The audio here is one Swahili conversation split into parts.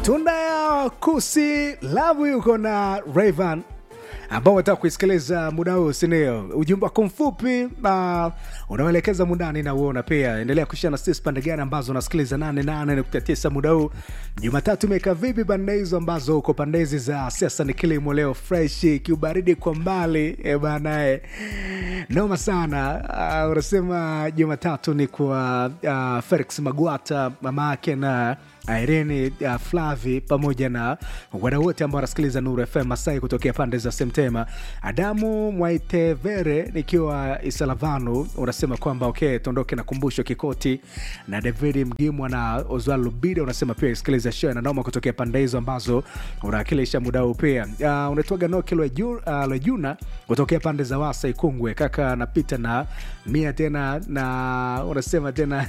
tunda ya kusi lavu yuko na Rayvan ambao unataka kuisikiliza muda huu sindio ujumbe wako mfupi uh, unaoelekeza mundani na uona pia endelea kushia na sisi pande gani ambazo unasikiliza 88.9 muda huu jumatatu imeweka vipi pande hizo ambazo uko pande hizi za siasa ni kilimo leo freshi kiubaridi kwa mbali e banae noma sana uh, unasema jumatatu ni kwa uh, felix magwata mama yake na Irene uh, Flavi pamoja na wadau wote ambao wanasikiliza Nuru FM Masai kutokea pande za Semtema. Adamu Mwaitevere nikiwa Isalavanu unasema kwamba okay, tuondoke na kumbusho Kikoti na David Mgimwa na Oswald Lubida unasema pia isikiliza show na noma kutokea pande hizo ambazo unawakilisha muda huu pia. Uh, unatoaga Noki Lwejuna uh, Lwejuna kutokea pande za Wasa Ikungwe, kaka napita na mia tena na unasema tena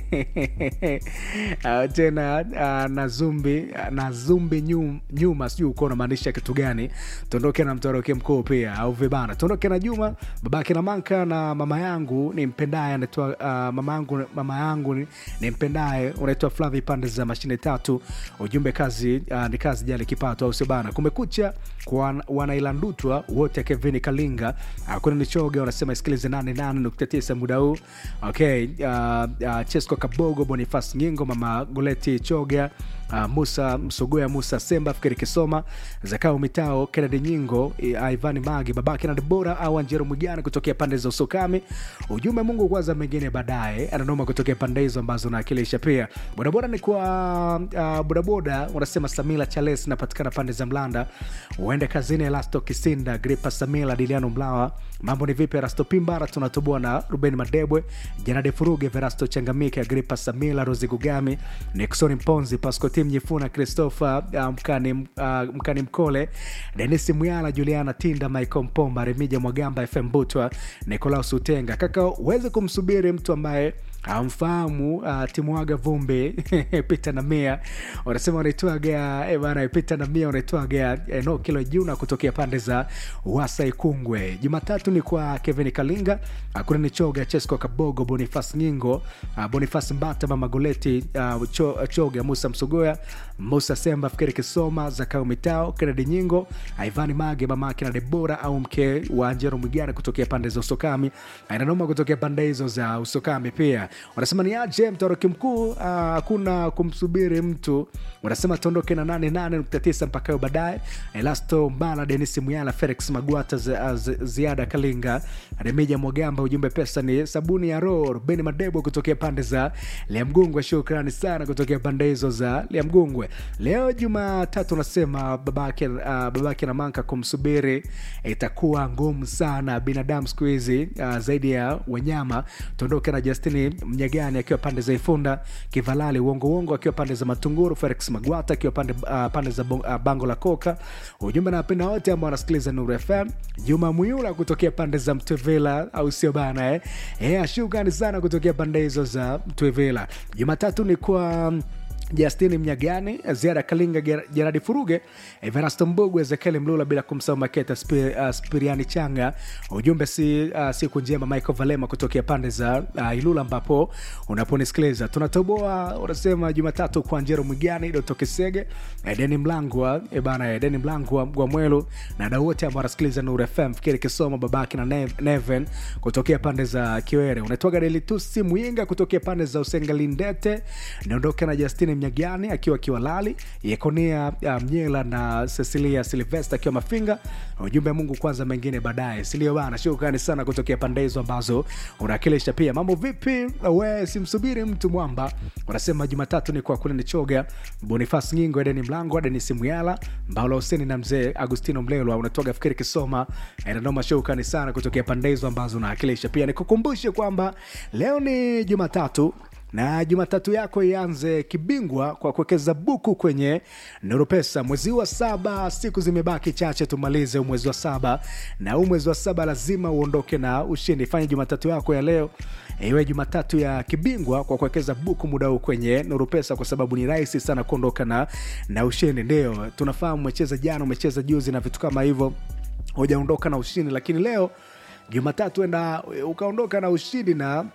uh, tena uh, na zumbi uh, na zumbi nyum, nyuma sijui uko unamaanisha kitu gani tuondoke na mtoroke mkuu pia au vibana tuondoke na juma babake na manka na mama yangu ni mpendaye anaitwa uh, mama yangu mama yangu ni, ni mpendaye unaitwa flavi pande za mashine tatu ujumbe kazi uh, ni kazi jali kipato au sio bana kumekucha kwa wanailandutwa wote kevin kalinga uh, kuna nichoga unasema isikilize 88.9 muda huu okay uh, uh, chesco kabogo bonifas nyingo mama goleti choga uh, musa msogoya musa semba fikiri kisoma zakao mitao kennedy nyingo uh, ivani magi babake na debora au anjero mwigana kutokea pande za usokami ujumbe mungu kwanza mengine baadaye ananoma kutokea pande hizo ambazo naakilisha pia bodaboda ni kwa uh, bodaboda unasema samila chales napatikana pande za mlanda uende kazini elasto kisinda gripa samila diliano mlawa mambo ni vipi rasto pimbara tunatoboa na ruben madebwe janade furuge verasto changamike agripa samila rosi gugami nixon mponzi pascotim nyifuna christopher uh, mkani, uh, mkani mkole denis mwyala juliana tinda michael mpomba remija mwagamba fm butwa nicolaus utenga kaka uweze kumsubiri mtu ambaye amfahamu uh, timuaga vumbi pita na mia wanasema unaitwaga eh, bana pita na mia unaitwaga eno kilo juna kutokea pande za wasa ikungwe jumatatu ni kwa kevin kalinga uh, kuna nichoga chesco kabogo bonifas nyingo uh, bonifas mbata mama goleti uh, cho, choga musa msugoya musa semba fikiri kisoma zakao mitao kennedy nyingo ivani mage mamake na debora au mke wa njero mwigana kutokea pande za usokami inanoma kutokea pande hizo za usokami pia wanasema ni aje mtoroki mkuu hakuna uh, kumsubiri mtu wanasema tuondoke na 88.9 mpaka hiyo baadaye elasto mbala denis muyala felix magwata zi, zi, ziada kalinga remija mwagamba ujumbe pesa ni sabuni ya roho rubeni madebo kutokea pande za liamgungwe shukrani sana kutokea pande hizo za liamgungwe leo jumatatu nasema babake, uh, babake na manka kumsubiri itakuwa ngumu sana binadamu siku hizi uh, zaidi ya wanyama tuondoke na justini mnyagani akiwa pande za ifunda kivalali uongo uongo akiwa pande za matunguru felix magwata akiwa pande, uh, pande za uh, bango la koka ujumbe nawapenda wote ambao wanasikiliza nuru fm juma muyula kutokea pande za mtwevela au sio bana eh? yeah, shukrani sana kutokea pande hizo za mtwevela jumatatu ni kwa Justini Mnyagani, Ziara Kalinga, Jeradi Furuge, Everasto Mbugu, Ezekiel Mlula, bila kumsahau Maketa Spir, uh, Spiriani Changa. Ujumbe si uh, siku njema, Michael Valema kutokea pande za uh, Ilula ambapo unaponisikiliza. Tunatoboa unasema Jumatatu kwa Njero Mwigani, Doto Kisege, Edeni Mlangwa, ebana Edeni Mlangwa Mgwamwelu na dau wote ambao wanasikiliza Nuru FM, Fikiri Kisoma, babake na Nev, Neven kutokea pande za Kiwere. Unatoka Delitusi Muyinga kutokea pande za Usengalindete. Niondoke na Justini mnyagani akiwa kiwalali yekonia mnyela na cecilia silvesta akiwa mafinga ujumbe mungu kwanza mengine baadaye silio bana shukrani sana kutokea pande hizo ambazo unawakilisha pia mambo vipi we simsubiri mtu mwamba unasema jumatatu ni kwa kule nichoga bonifas nyingo edeni mlango denis muyala mbaulo huseni na mzee agustino mlelwa unatoga fikiri kisoma nanoma shukrani sana kutokea pande hizo ambazo unawakilisha pia nikukumbushe kwamba leo ni jumatatu na jumatatu yako ianze kibingwa kwa kuwekeza buku kwenye Nurupesa. Mwezi wa saba, siku zimebaki chache tumalize mwezi wa saba, na huu mwezi wa saba lazima uondoke na ushindi. Fanya jumatatu yako ya leo iwe jumatatu ya kibingwa kwa kuwekeza buku muda huu kwenye Nurupesa, kwa sababu ni rahisi sana kuondoka na, na ushindi. Ndio tunafahamu umecheza jana, umecheza juzi na vitu kama hivyo, hujaondoka na ushindi, lakini leo Jumatatu enda ukaondoka na ushindi na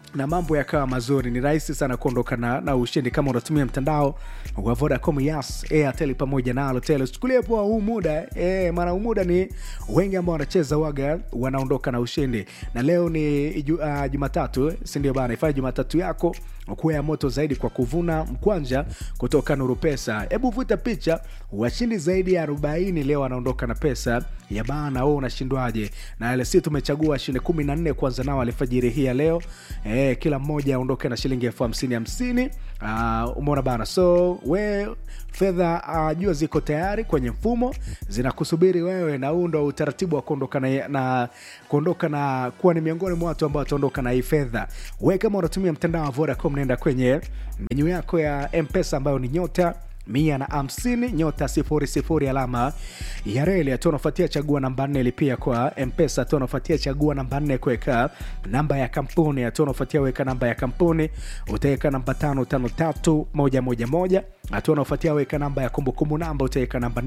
na mambo yakawa mazuri ni rahisi sana kuondoka na, na ushindi kama unatumia mtandao wa vodacom yas airtel pamoja na alotel usichukulie poa huu muda e, maana huu muda ni wengi ambao wanacheza waga wanaondoka na ushindi na leo ni ju- uh, jumatatu sindio bana ifanye jumatatu yako kuwa ya moto zaidi kwa kuvuna mkwanja kutoka nuru pesa hebu vuta picha washindi zaidi ya 40 leo wanaondoka na pesa ya bana wewe unashindwaje na lc tumechagua washindi 14 kwanza nao alfajiri hii ya leo e, kila mmoja aondoke na shilingi elfu hamsini hamsini uh, umeona bana so we fedha uh, jua ziko tayari kwenye mfumo zinakusubiri wewe na huu ndo utaratibu wa kuondoka na, na kuondoka na kuwa ni miongoni mwa watu ambao wataondoka na hii fedha we kama unatumia mtandao wa vodacom naenda kwenye menyu yako ya mpesa ambayo ni nyota mia na hamsini nyota sifuri sifuri alama ya reli hatua unafuatia chagua namba nne lipia kwa mpesa hatua unafuatia chagua namba nne kuweka namba ya kampuni hatua unafuatia weka namba ya kampuni utaweka namba tano tano tatu moja moja moja hatua unaofuatia weka namba ya kumbukumbu namba utaweka namba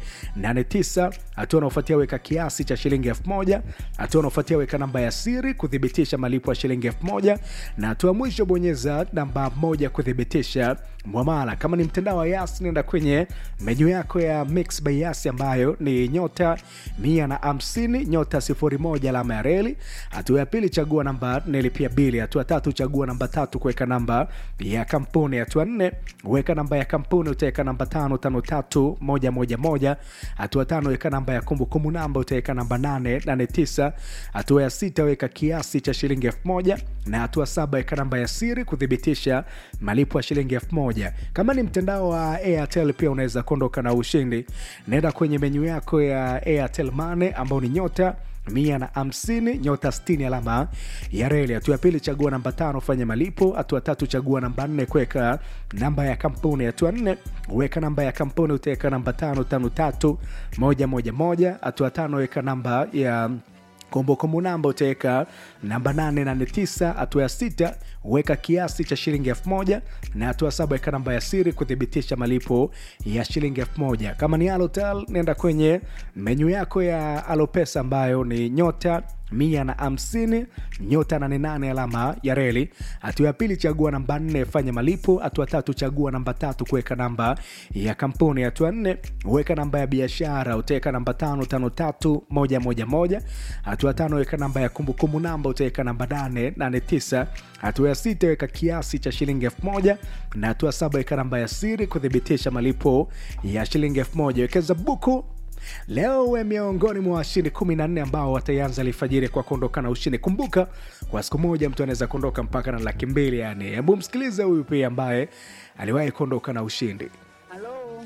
889 hatua unaofuatia weka kiasi cha shilingi 1000 hatua unaofuatia weka namba ya siri kuthibitisha malipo ya shilingi 1000 na hatua mwisho bonyeza namba moja kuthibitisha mwamala kama ni mtandao wa yas nenda kwenye menyu yako ya mix by yas ambayo ni nyota 150 nyota 01 alama ya reli hatua ya pili chagua namba nelipia bili hatua tatu chagua namba tatu kuweka namba ya kampuni hatua nne weka namba ya kampuni utaweka namba tano tano tatu moja moja moja hatua tano weka namba ya kumbukumbu namba utaweka namba nane nane tisa hatua ya sita weka kiasi cha shilingi elfu moja na hatua saba weka namba ya siri kuthibitisha malipo ya shilingi elfu moja kama ni mtandao wa airtel pia unaweza kuondoka na ushindi naenda kwenye menyu yako ya airtel mane ambao ni nyota mia na hamsini nyota 60 alama ya reli hatua ya pili chagua namba tano fanya malipo hatua tatu chagua namba nne kuweka namba ya kampuni hatua nne weka namba ya kampuni utaweka namba tano tano tatu moja moja moja hatua tano weka namba ya kumbukumbu namba utaweka namba 889 hatua ya sita weka kiasi cha shilingi 1000 na hatua saba weka namba ya siri kuthibitisha malipo ya shilingi 1000 kama ni alotel nenda kwenye menyu yako ya alopesa ambayo ni nyota mia na hamsini nyota 88 alama ya reli hatua ya pili chagua namba nne fanya malipo hatua tatu chagua namba tatu kuweka namba ya kampuni hatua nne weka namba ya biashara utaweka namba tano tano tatu moja moja moja hatua tano weka namba ya kumbukumbu namba utaweka namba nane nane tisa hatua ya sita weka kiasi cha shilingi elfu moja na hatua saba weka namba ya siri kuthibitisha malipo ya shilingi elfu moja wekeza buku leo we miongoni mwa washindi 14 ambao wataianza alfajiri kwa kuondoka na ushindi kumbuka kwa siku moja mtu anaweza kuondoka mpaka na laki mbili yani hebu msikilize huyu pia ambaye aliwahi kuondoka na ushindi